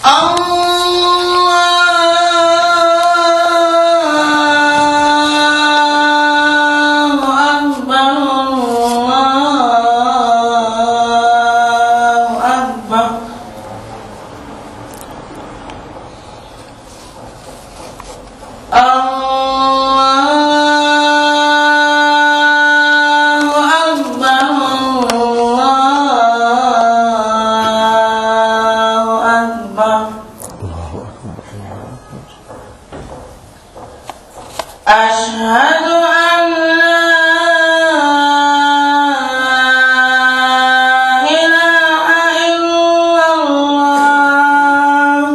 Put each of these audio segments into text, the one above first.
أشهد أن لا إله إلا الله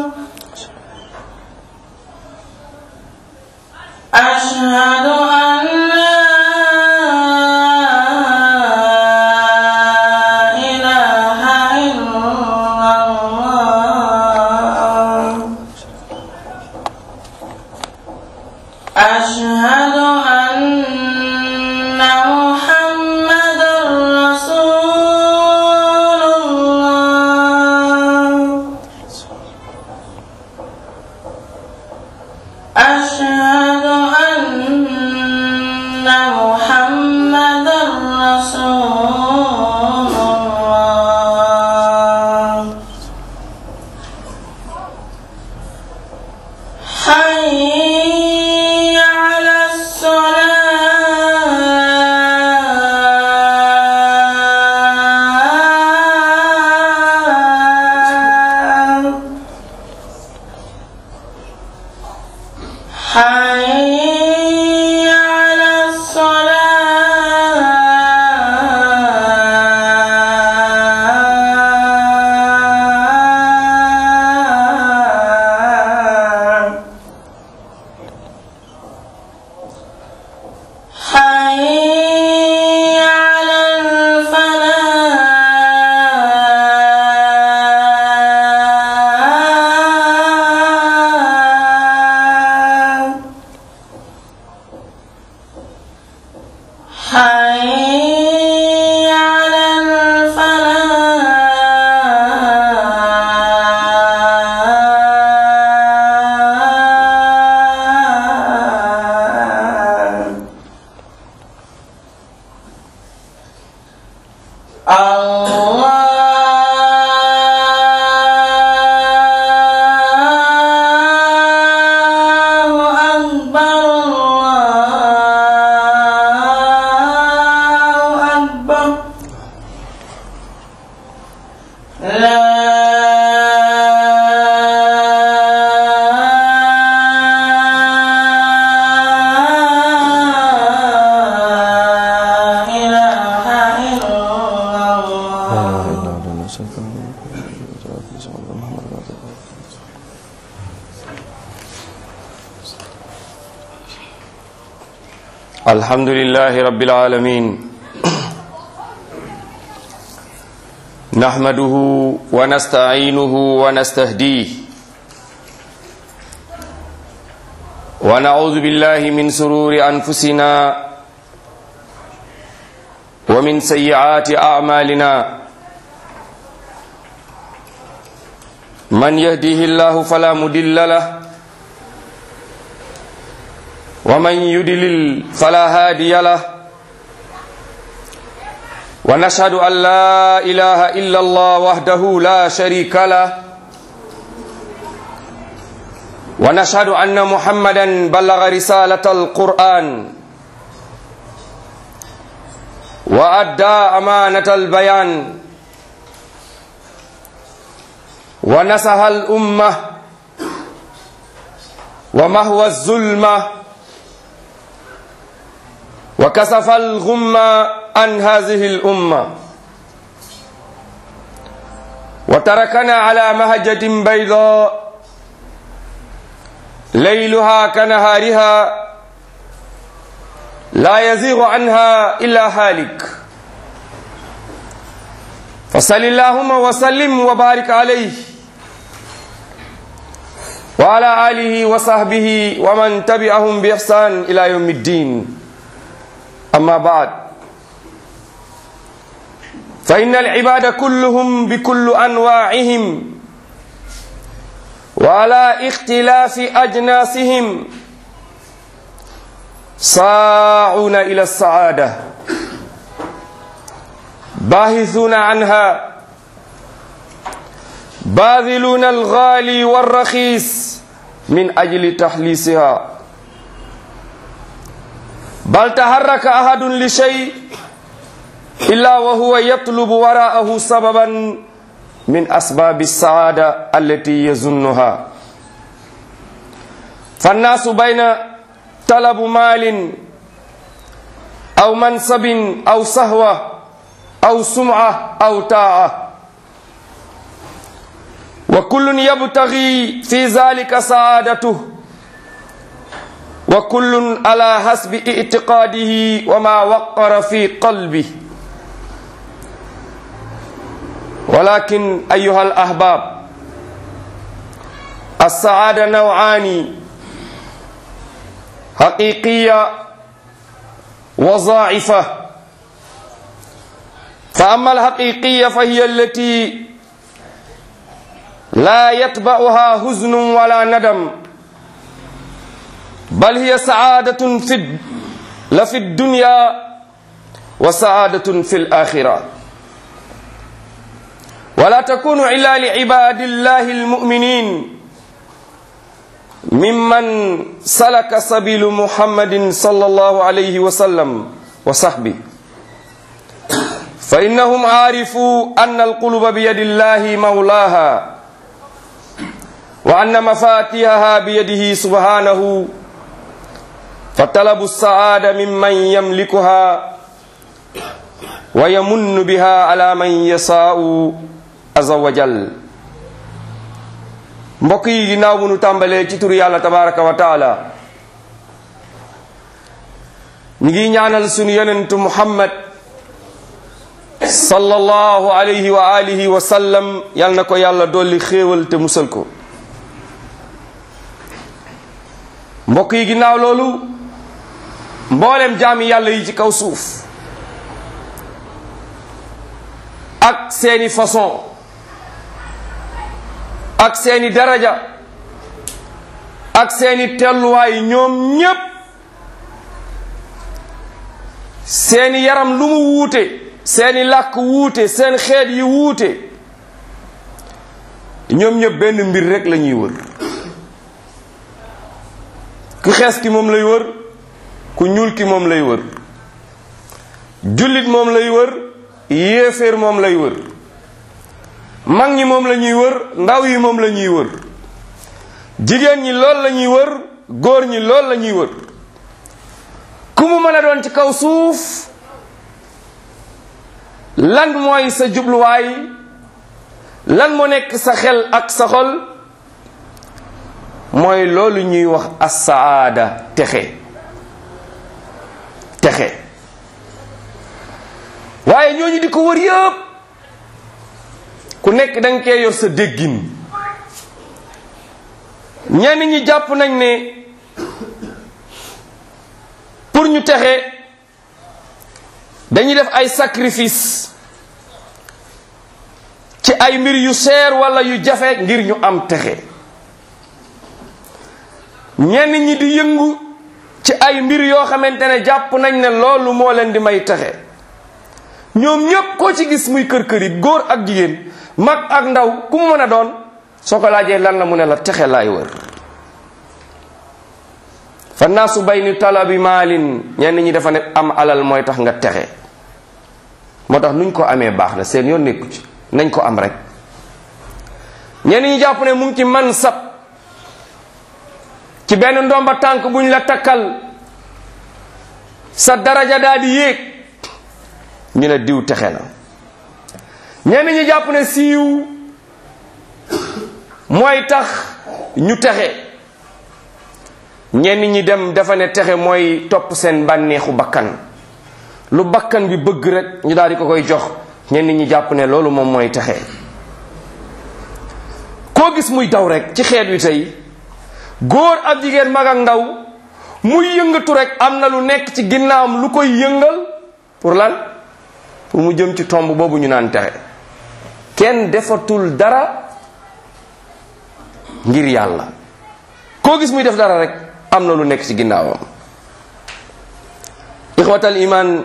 أشهد أن لا إله إلا الله أشهد أن محمدا رسول الله أشهد أن محمدا رسول الله حي على الصلاة حي على الصلاة حي على الفلاح حي على الفلاح الله أكبر الله أكبر لا إله إلا الله الحمد لله رب العالمين نحمده ونستعينه ونستهديه ونعوذ بالله من سرور أنفسنا ومن سيئات أعمالنا من يهديه الله فلا مدل له ومن يدلل فلا هادي له ونشهد أن لا إله إلا الله وحده لا شريك له ونشهد أن محمدا بلغ رسالة القرآن وأدى أمانة البيان ونصح الأمة ومهوى الظلمة وكسف الغمة عن هذه الأمة وتركنا على مهجة بيضاء ليلها كنهارها لا يزيغ عنها إلا هالك فصل اللهم وسلم وبارك عليه وعلى آله وصحبه ومن تبعهم بإحسان إلى يوم الدين أما بعد فإن العباد كلهم بكل أنواعهم وعلى اختلاف أجناسهم ساعون إلى السعادة باحثون عنها باذلون الغالي والرخيص من أجل تحليسها بل تحرك أحد لشيء إلا وهو يطلب وراءه سببا من أسباب السعادة التي يظنها فالناس بين طلب مال أو منصب أو صهوة أو سمعة أو طاعة وكل يبتغي في ذلك سعادته وكل على حسب اعتقاده وما وقر في قلبه ولكن أيها الأحباب السعادة نوعان حقيقية وضاعفة فأما الحقيقية فهي التي لا يتبعها حزن ولا ندم بل هي سعادة في لفي الدنيا وسعادة في الآخرة ولا تكون إلا لعباد الله المؤمنين ممن سلك سبيل محمد صلى الله عليه وسلم وصحبه فإنهم عارفوا أن القلوب بيد الله مولاها وأن مفاتيحها بيده سبحانه فطلب السعادة ممن يملكها ويمن بها على من يشاء عز وجل mbokk yi ginnaaw bu nu tàmbalee ci turu yàlla tabaraka wa taala ñu ngi ñaanal sunu yonentu muhammad sallallahu alayhi wa alihi wa sallam yal na ko yàlla dolli xéewal te musal ko mbokk yi ginnaaw loolu mboolem jaami yàlla yi ci kaw suuf ak seeni façon ak seeni daraja ak seeni telluwaay ñoom ñépp seeni yaram lu mu wuute seeni làkk wuute seen xeet yi wuute ñoom ñépp benn mbir rekk la ñuy wër ku xees ki moom lay wër ku ñuul ki moom lay wër jullit moom lay wër yéeféer moom lay wër mag ñi moom la ñuy wër ndaw yi moom la ñuy wër jigéen ñi lool la ñuy wër góor ñi lool la ñuy wër ku mu mën a doon ci kaw suuf lan mooy sa jubluwaay lan moo nekk sa xel ak sa xol mooy loolu ñuy wax asaada texe texe waaye ñooñu di ko wër yëpp ku nekk da nga koy yor sa déggin ñenn ñi jàpp nañ ne pour ñu texe dañuy def ay sacrifice ci ay mbir yu seer wala yu jafe ngir ñu am texe ñenn ñi di yëngu ci ay mbir yoo xamante ne jàpp nañ ne loolu moo leen di may texe ñoom ñépp koo ci gis muy kër kër yi góor ak jigéen mag ak ndaw ku mu mën a doon soo ko laajee lan la mu ne la texe laay wër fa naasu bayni talabi maalin ñenn ñi dafa ne am alal mooy tax nga texe moo tax nuñ ko amee baax na seen yoon nekku ci nañ ko am rek ñenn ñi jàpp ne mu ngi ci mansab ci benn ndomba tànk buñ la takkal sa daraja daal di yéeg ñu ne diw texe na ñenn ñi jàpp ne siiw mooy tax ñu texe ñenn ñi dem dafa ne texe mooy topp seen bànneexu bakkan lu bakkan bi bëgg rek ñu daal di ko koy jox ñenn ñi jàpp ne loolu moom mooy texe koo gis muy daw rek ci xeet wi tey góor ak jigéen mag ak ndaw muy yëngatu rek am na lu nekk ci ginnaawam lu koy yëngal pour lan pour mu jëm ci tomb boobu ñu naan texe kenn defatul dara ngir yàlla koo gis muy def dara rek am na lu nekk ci ginnaawam ixwatal iman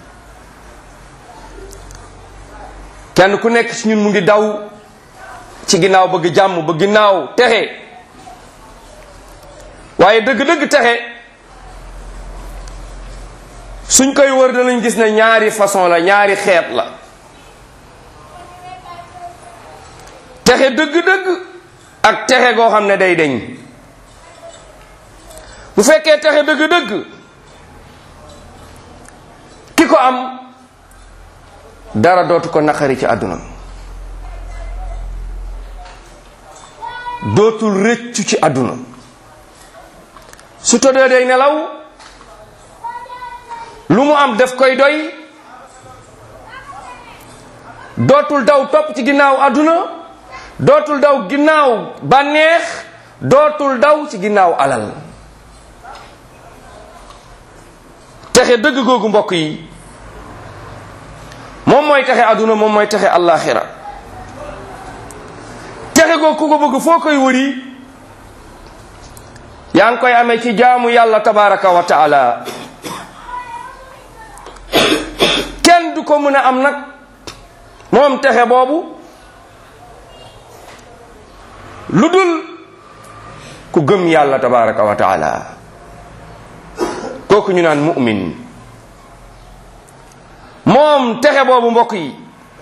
kenn ku nekk ci ñun mu ngi daw ci ginnaaw bëgg jàmm ba ginnaaw texe waaye dëgg-dëgg texe suñ koy wër danañ gis ne ñaari façon la ñaari xeet la texe dëgg-dëgg ak texe goo xam ne day deñ bu fekkee texe dëgg-dëgg ki ko am dara dootu ko naqari ci àdduna dootul rëccu ci àdduna su tëddee day nelaw lu mu am def koy doy dootul daw topp ci ginnaaw àdduna dootul daw ginnaaw bànneex dootul daw ci ginnaaw alal texe dëgg googu mbokk yi moom mooy texe àdduna moom mooy texe àllaaxira texe googu ku ko bëgg foo koy wëri yaa ngi koy amee ci jaamu yàlla tabaraka wa taala kenn du ko mën a am nag moom texe boobu lu dul ku gëm yàlla tabaraka wa taala kooku ñu naan mu'min moom texe boobu mbokk yi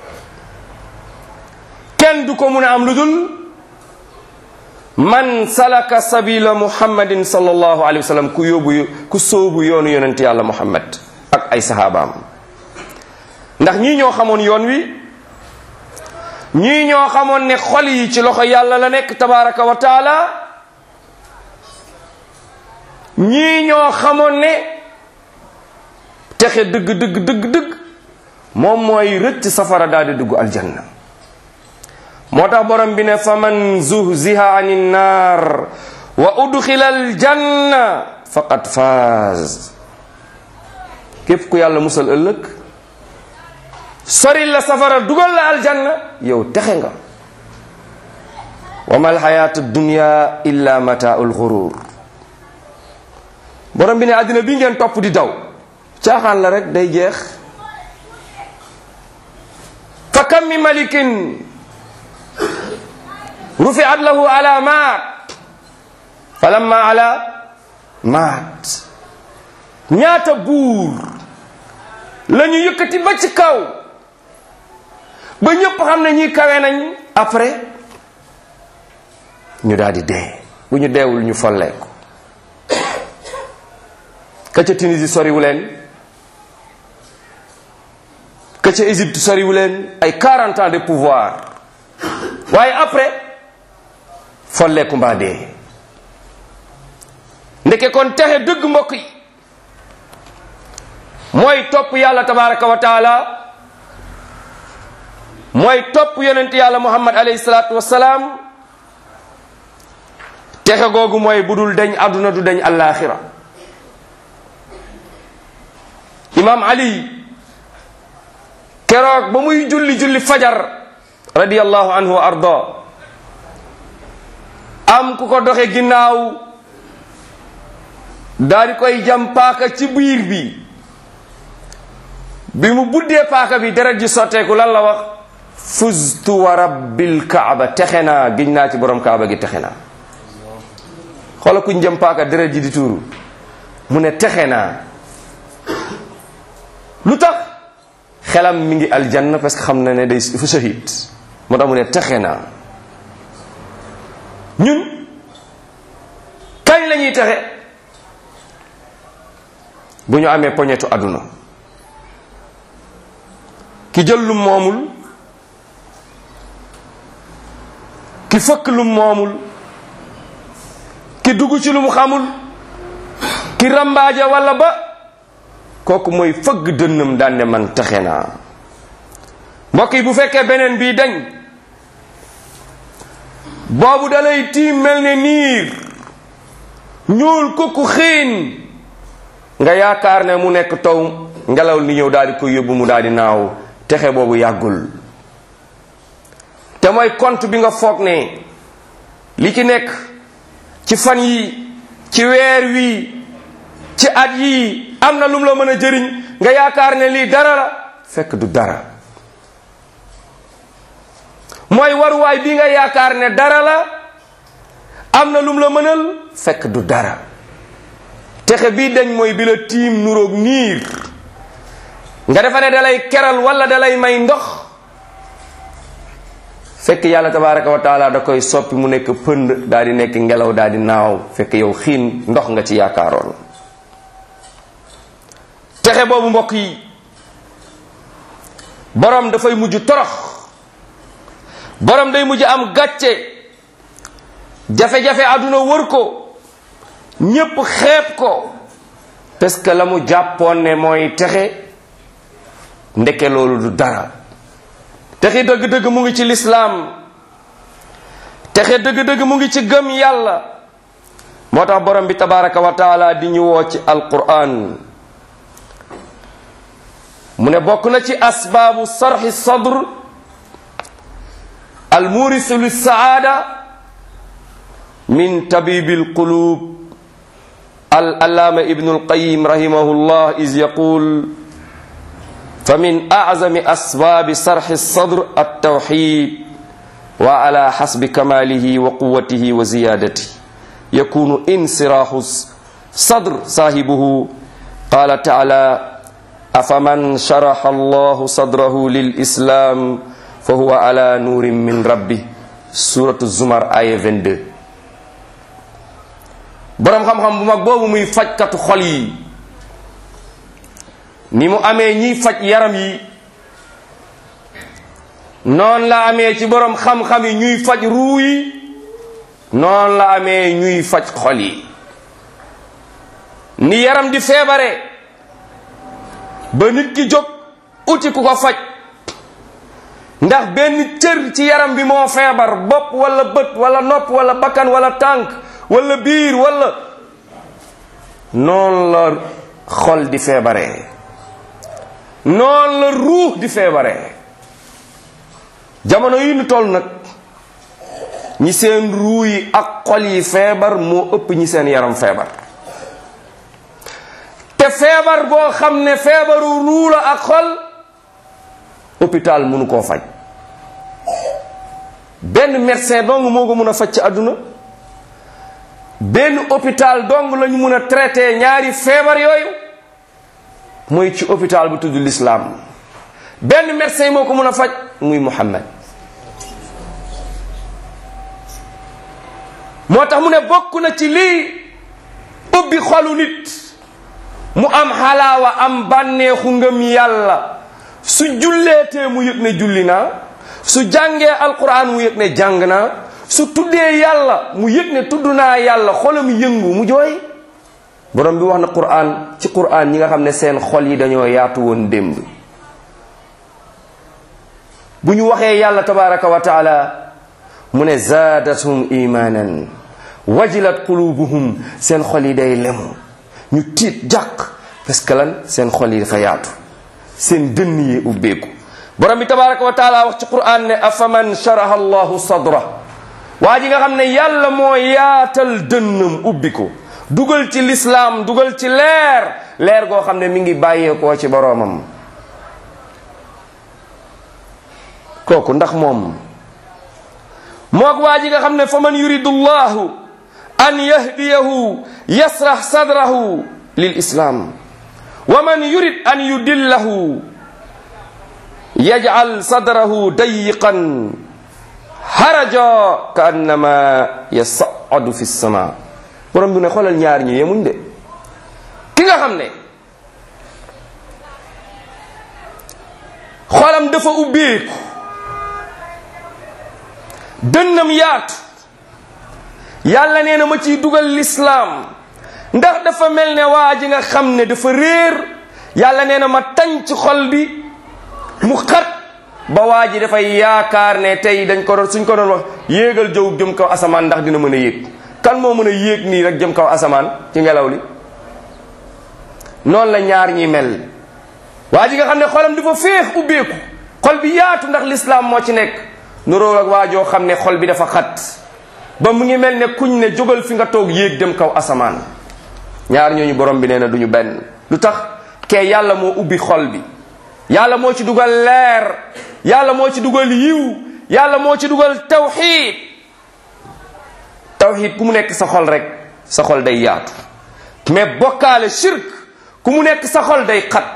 kenn du ko mun a am lu dul man salaka sabila muhammadin sallallahu alayhi wa sallam ku yóbbu ku sóobu yoonu yonent yàlla muhammad ak ay sahabaam ndax ñii ñoo xamoon yoon wi ñii ñoo xamoon ne xol yi ci loxo yàlla la nekk tabaraka wa taala ñii ñoo xamoon ne texe dëgg dëgg dëgg dëgg moom mooy rëcc safara daal di dugg aljanna moo tax borom bi ne fa man zuhziha ani nnar wa udxila aljanna faqad faaz képp ku yàlla musal ëllëg sori la safara dugal la aljanna yow texe nga wa ma alxayaatu dunya illa mataau lxurur borom bi ne àddina bi ngeen topp di daw caaxaan la rek day jeex fa kam mi malikin rufiat lahu ala maat falamma ala maat ñaata buur la ñu yëkkati ba ci kaw ba ñëpp xam ne ñi kawe nañ après ñu daal di dee bu ñu deewul ñu folleeku ka ca Tunisie soriwu leen ka ca Égypte soriwu leen ay 40 ans de pouvoir waaye après folleeku mbaa dee ndeke kon texe dëgg mbokk yi mooy topp yàlla tabaraka wa taala mooy topp yonent yàlla muhammad alayhi salaatu wassalaam texe googu mooy bu dul deñ àdduna du deñ allaaxira imam ali keroog ba muy julli julli fajar radiyallahu anhu wa arda am ku ko doxe ginnaaw daal di koy jam paaka ci biir bi bi mu buddee paaka bi deret ji sotteeku lan la wax fuztu wa rabbil kaaba texe naa giñ naa ci borom kaaba gi texe naa xoola kuñ jëm paaka deret ji di tuuru mu ne texe naa lu tax xelam mi ngi aljanna parce que xam na ne day dafa shahid moo tax mu ne texe naa ñun kañ la ñuy texe bu ñu amee poñetu àdduna ki jël lum moomul ki fëkk lum moomul ki dugg ci lu mu xamul ki rambaaja walla ba kooku mooy fëgg dënnam daan ne man texe naa mbokk yi bu fekkee beneen bii dañ boobu dalay tiim mel ne niir ñuul kukku xiin nga yaakaar ne mu nekk taw ngelaw li ñëw daal di koy yóbbu mu daal di naaw texe boobu yàggul te mooy compte bi nga foog ne li ci nekk ci fan yi ci weer wii ci at yii am na lum la mën a jëriñ nga yaakaar ne lii dara la fekk du dara mooy waruwaay bi nga yaakaar ne dara la am na lum la mënal fekk du dara texe bii dañ mooy bi la tiim nuroog niir nga defa ne dalay keral wala dalay may ndox fekk yàlla tabaraka wa taala da koy soppi mu nekk pënd daal di nekk ngelaw daal di naaw fekk yow xiin ndox nga ci yaakaaroon texe boobu mbokk yi borom dafay mujj torox borom day mujj am gàcce jafe-jafe àdduna wër ko ñépp xeeb ko parce que la mu jàppoon ne mooy texe ndeke loolu du dara texe dëgg-dëgg mu ngi ci lislaam texe dëgg-dëgg mu ngi ci gëm yàlla moo tax borom bi tabaraka wa taala di ñu woo ci alquran mu ne bokk na ci asbaabu sarxi sadr almurisu lissaada min tabibi alqulub al allaama ibnu alqayim rahimahullah is yaqul فمن أعظم أسباب صرح الصدر التوحيد وعلى حسب كماله وقوته وزيادته يكون انصراح صدر صاحبه قال تعالى أفمن شرح الله صدره للإسلام فهو على نور من ربه سورة الزمر آية 22 borom xam-xam bu mag boobu muy fajkatu xol yi ni mu amee ñiy faj yaram yi noonu la amee ci borom xam-xam yi ñuy faj ruu yi noonu la amee ñuy faj xol yi ni yaram di feebare ba nit ki jóg uti ku ko faj ndax benn cër ci yaram bi moo feebar bopp wala bët wala nopp wala bakkan wala tànk wala biir wala noonu la xol di feebaree noonu la ruux di feebaree jamono yi nu toll nag ñi seen ruu yi ak xol yi feebar moo ëpp ñi seen yaram feebar te feebar boo xam ne feebaru ruu la ak xol hôpital mënu koo faj benn médecin dong moo ko mën a faj ci àdduna benn hôpital dong lañu mën a traité ñaari feebar yooyu mooy ci hôpital bu tudd l'islam benn médecin moo ko mën a faj muy Muhammad moo tax mu ne bokk na ci lii ubbi xolu nit mu am xalaawa am bànneexu ngëm yàlla su julleetee mu yëg ne julli naa su jàngee alquran mu yëg ne jàng naa su tuddee yàlla mu yëg ne tudd naa yàlla xolam yëngu mu jooy borom bi wax na quran ci quran ñi nga xam ne seen xol yi dañoo yaatu woon démb bu ñu waxee yàlla tabaraka wa taala mu ne zaadathum imanan wajilat qulubuhum seen xol yi day lemu ñu tiit jàq parce que lan seen xol yi dafa yaatu seen dënn yi ubbeeku borom bi tabaraka wa taala wax ci quran ne afaman sharaha allahu sadra waa ji nga xam ne yàlla moo yaatal dënnam ubbi ko dugal ci lislaam dugal ci leer leer goo xam ne mi ngi bàyyeekoo ci boroomam kooku ndax moom moog waa ji nga xam ne fa man yuridu llahu an yahdiyahu yasrah sadrahu lil islam wa man yurid an yudillahu yaj'al sadrahu dayiqan haraja ka annama yas'adu fi sama borom bi ne xoolal ñaar ñu yemuñ de ki nga xam ne xolam dafa ubbeeku dënnam yaatu yàlla nee na ma ciy dugal lislaam ndax dafa mel ne waa ji nga xam ne dafa réer yàlla nee na ma tañ ci xol bi mu xat ba waa ji dafay yaakaar ne tey dañ ko doon suñ ko doon wax yéegal jëw jëm kaw asamaan ndax dina mën a yéeg kan moo mën a yéeg nii rek jëm kaw asamaan ci ngelaw li noonu la ñaar ñi mel waa ji nga xam ne xolam dafa féex ubbeeku xol bi yaatu ndax lislaam moo ci nekk nuróo ak waa joo xam ne xol bi dafa xat ba mu ngi mel ne kuñ ne jógal fi nga toog yéeg dem kaw asamaan ñaar ñooñu borom bi nee na duñu benn lu tax kee yàlla moo ubbi xol bi yàlla moo ci dugal leer yàlla moo ci dugal yiw yàlla moo ci dugal tawxiid tawxiid ku mu nekk sa xol rek sa xol day yaatu mais bokkaale shirk ku mu nekk sa xol day xat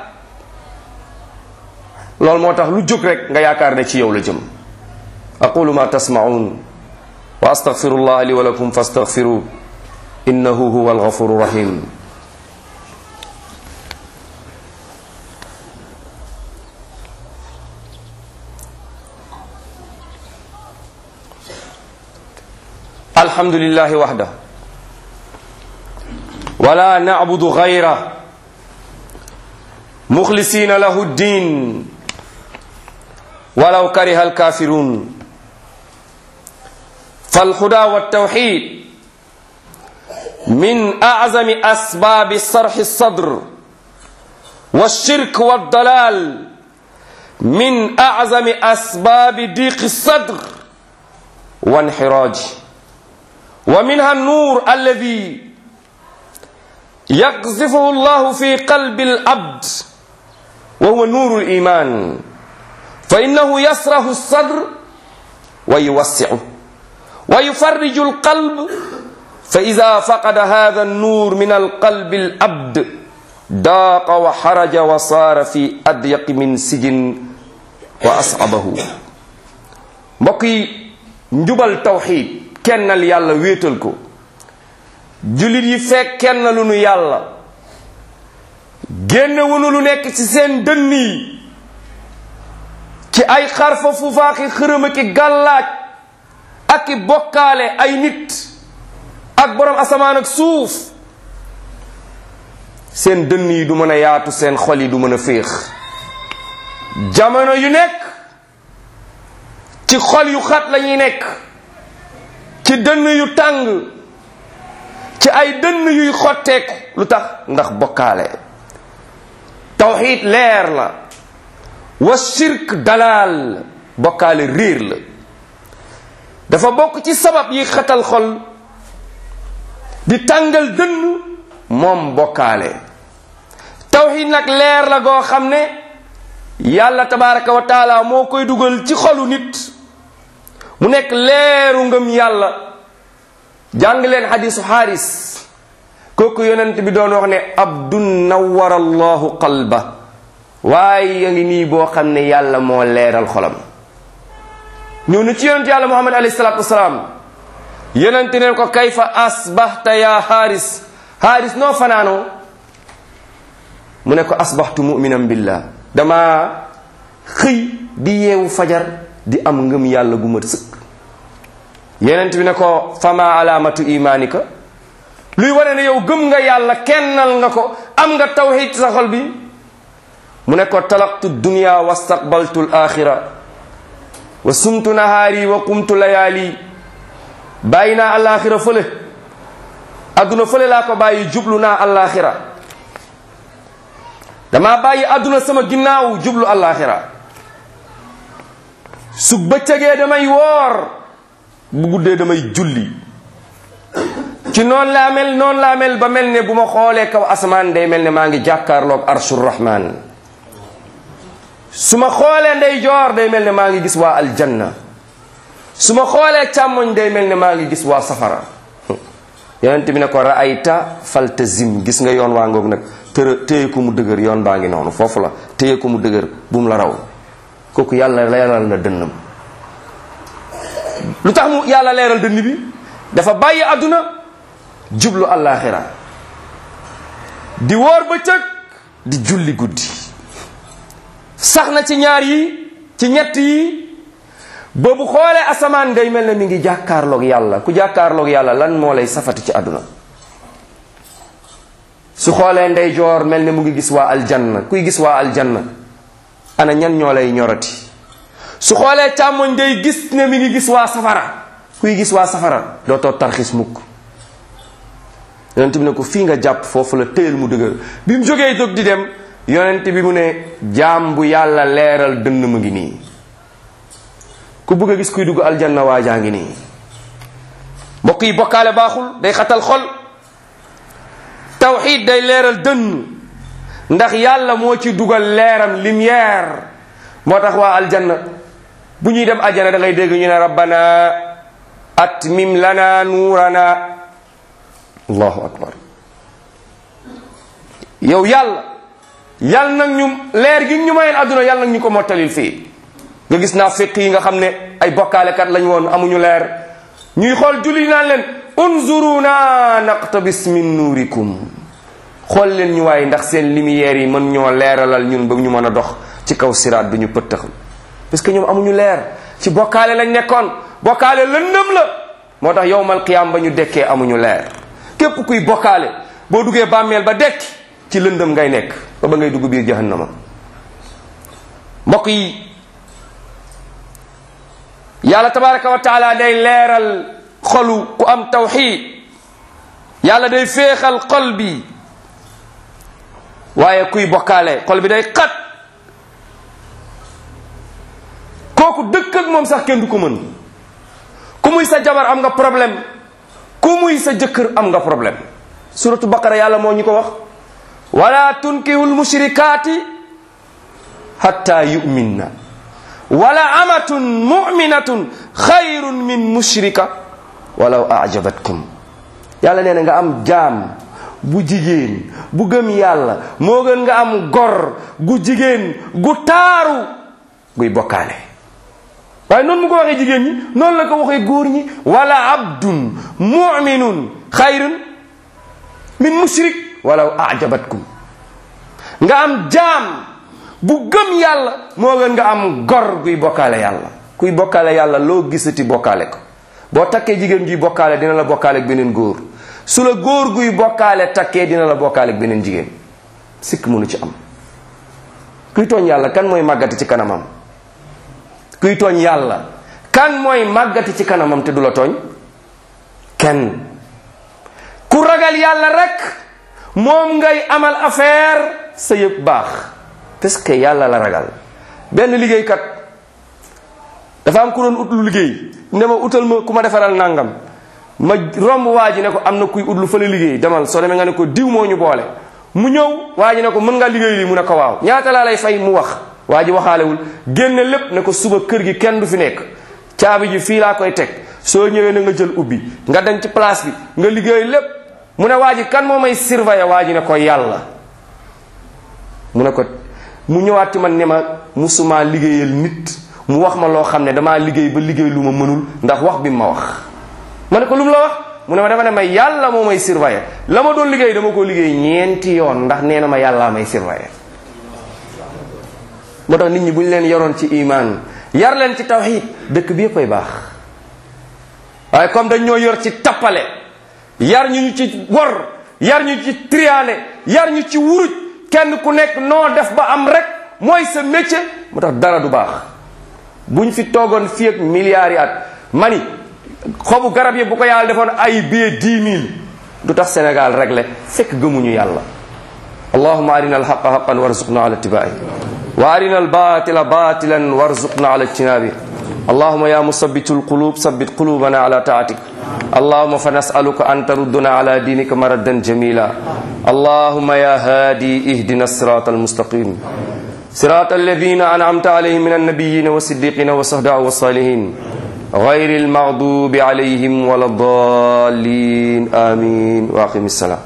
loolu moo tax lu jóg rek nga yaakaar ne ci yow la jëm aqulu ma tasmaun wa astaghfirullah li wa lakum fastaghfiru innahu huwa alghafuru rahim الحمد لله وحده ولا نعبد غيره مخلصين له الدين ولو كره الكافرون فالهدى والتوحيد من اعظم اسباب صرح الصدر والشرك والضلال من اعظم اسباب ضيق الصدر وانحراجه ومنها النور الذي يقذفه الله في قلب العبد وهو نور الايمان فانه يسره الصدر ويوسعه ويفرج القلب فاذا فقد هذا النور من القلب العبد ضاق وحرج وصار في اضيق من سجن واصعبه بقي njubal tawxid kennal yàlla wéetal ko jullit yi fekk kenn lu nu yàlla génne wunu lu nekk ci seen dënn yi ci ay xarfa fufaaki xërëma ki gàllaaj ak i bokkaale ay nit ak borom asamaan ak suuf seen dënn yi du mën a yaatu seen xol yi du mën a féex jamono yu nekk ci xol yu xat la ñuy nekk ci dënn yu tàng ci ay dënn yuy xotteeku lu tax ndax bokkaale tawxiid leer la wa shirk dalaal bokkaale réer la dafa bokk ci sabab yi xatal xol di tàngal dënn moom bokkaale tawxiid nag leer la goo xam ne yàlla tabaraka wa taala moo koy dugal ci xolu nit mu nekk leeru ngëm yàlla jàng leen xadisu xaaris kooku yonent bi doon wax ne abdun nawara allahu qalba waaye ya ngi nii boo xam ne yàlla moo leeral xolam ñëw na ci yonent yàlla muhammad alayhi salatu wasalaam yonent neen ko kayfa asbahta ya xaaris xaaris noo fanaanoo mu ne ko asbahtu muminan billah dama xëy di yeewu fajar di am ngëm yàlla gu mat sëkk yenent bi ne ko fama alaamatu imaanika luy wane ne yow gëm nga yàlla kennal nga ko am nga tawxid sa xol bi mu ne ko talaqtu dunya wastaqbaltu l axira wa sumtu nahaari wa qumtu layaali bàyyi naa alaxira fële adduna fële laa ko bàyyi jublu naa alaxira dama bàyyi adduna sama ginnaaw jublu alaxira su bëccëgee damay woor bu guddee damay julli ci noonu laa mel noonu laa mel ba mel ne bu ma xoolee kaw asamaan day mel ne maa ngi jàkkaarloog arshur rahman su ma xoolee ndey joor day mel ne maa ngi gis waa aljanna su ma xoolee càmmoñ day mel ne maa ngi gis waa safara yonent bi ne ko raayta faltazim gis nga yoon waa ngoog nag tërë téye ko mu dëgër yoon baa ngi noonu foofu la téye ko mu dëgër bu mu la raw kooku yàlla leeral na dënnam lu tax mu yàlla leeral dënn bi dafa bàyyi àdduna jublu àllaaxira di woor bëccëg di julli guddi sax na ci ñaar yi ci ñett yi ba bu xoolee asamaan day mel ne mi ngi jàkkaarloog yàlla ku jàkkaarloog yàlla lan moo lay safati ci àdduna su xoolee ndeyjoor mel ne mu ngi gis waa aljanna kuy gis waa aljanna ana ñan ñoo lay ñorati su xoolee càmmoñ day gis ne mi ngi gis waa safara kuy gis waa safara dootoo tarxis mukk yonent bi ne ko fii nga jàpp foofu la téyel mu dëgër bi mu jógee jóg di dem yonent bi mu ne jaam bu yàlla leeral dënn mu ngi nii ku bëgg a gis kuy dugg aljanna waa jaa ngi nii mbokk yi bokkaale baaxul day xatal xol tawxid day leeral dënn ndax yàlla moo ci dugal leeram lumière moo tax waa aljanna bu ñuy dem ajjana da ngay dégg ñu ne rabbana atmim lana nuurana allahu akbar yow yàlla yàlla nag ñu leer gi ñu mayeen àdduna yàlla nag ñu ko mottalil fii nga gis naa fiq yi nga xam ne ay bokkaalekat lañ woon amuñu leer ñuy xool julli naan leen unzuruna naqtabis min nuurikum xool leen ñu waaye ndax seen lumière yi mën ñoo leeralal ñun ba ñu mën a dox ci kaw siraat bi ñu pëttaxal parce que ñoom amuñu leer ci bokkaale lañ nekkoon bokkaale lëndëm la moo tax yowmal qiyaam ba ñu dekkee amuñu leer képp kuy bokkaale boo duggee bàmmeel ba dekki ci lëndëm ngay nekk ba ba ngay dugg biir jahannama mbokk yi yàlla tabaraka wa taala day leeral xolu ku am tawxid yàlla day féexal xol bi waaye kuy bokkaale xol bi day xat kooku dëkk ak moom sax kenn du ko mën ku muy sa jabar am nga problème ku muy sa jëkkër am nga problème suratu baqara yàlla moo ñu ko wax wala tunkihul mushrikaati hatta yu'minna wala amatun mu'minatun xayrun min mushrika walaw ajabatkum yàlla nee na nga am jaam bu jigéen bu gëm yàlla moo gën nga am gor gu jigéen gu taaru guy bokkaale waaye noonu mu ko waxee jigéen ñi noonu la ko waxee góor ñi wala abdun muminun xayrun min mushrik walaw ajabatkum nga am jaam bu gëm yàlla moo gën nga am gor guy bokkaale yàlla kuy bokkaale yàlla loo gisati bokkaale ko boo takkee jigéen guy bokkaale dina la bokkaale ak beneen góor su la góor guy bokkaale takkee dina la bokkaale ak beneen jigéen sikk mënu ci am kuy tooñ yàlla kan mooy màggati ci kanamam kuy tooñ yàlla kan mooy màggati ci kanamam te du la tooñ kenn ku ragal yàlla rek moom ngay amal affaire sa yëpp baax parce que yàlla la ragal benn liggéeykat dafa am ku doon ut lu liggéey ne ma utal ma ku ma defaral nangam ma romb waa ji ne ko am na kuy ut lu fële liggéey demal soo demee nga ne ko diw moo ñu boole mu ñëw waa ji ne ko mën nga liggéey lii mu ne ko waaw ñaata laa lay fay mu wax waa ji waxaalewul génne lépp ne ko suba kër gi kenn du fi nekk caabi ji fii laa koy teg soo ñëwee na nga jël ubbi nga dem ci place bi nga liggéey lépp mu ne waa ji kan moo may surveiller waa ji ne ko yàlla mu ne ko mu ñëwaat ci man ne ma musuma liggéeyal nit mu wax ma loo xam ne damaa liggéey ba liggéey lu ma mënul ndax wax bi ma wax ma ne ko lu mu la wax mu ne ma dafa ne ma yàlla moo may surveiller la ma doon liggéey dama ko liggéey ñeenti yoon ndax nee na ma yàllaa may surveiller moo tax nit ñi bu ñu leen yaroon ci iman yar leen ci tawxid dëkk bi yëpp ay baax waaye comme dañ ñoo yor ci tappale yar ñu ñu ci wor yar ñu ci triané yar ñu ci wuruj kenn ku nekk noo def ba am rek mooy sa métier moo tax dara du baax buñ fi toogoon fii ak milliards yi at mani xobu garab yi bu ko yàlla defoon ay billet dix mille du tax Sénégal réglé fekk gëmuñu yàlla allahuma arina alxaqa xaqan warzuqna ala ittibaai wa arina albatila batilan warzuqna ala ijtinabi اللهم يا مثبت القلوب ثبت قلوبنا على طاعتك اللهم فنسألك أن تردنا على دينك مردا جميلا اللهم يا هادي اهدنا الصراط المستقيم صراط الذين أنعمت عليهم من النبيين والصديقين والصهداء والصالحين غير المغضوب عليهم ولا الضالين آمين وأقم السلام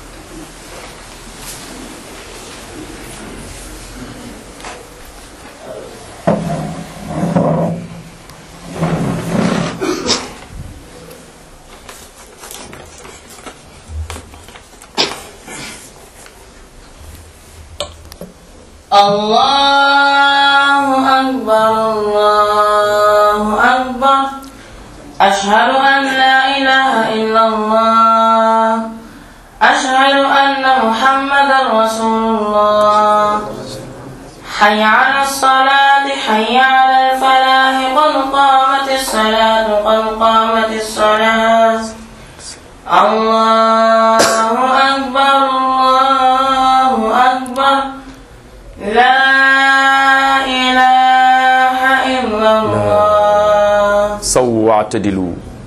الله أكبر الله أكبر أشهد أن لا إله إلا الله أشهد أن محمدا رسول الله حي على الصلاة حي على الفلاح قد قامت الصلاة قد قامت الصلاة الله أكبر الله أكبر لا إله إلا الله سووا واعتدلوا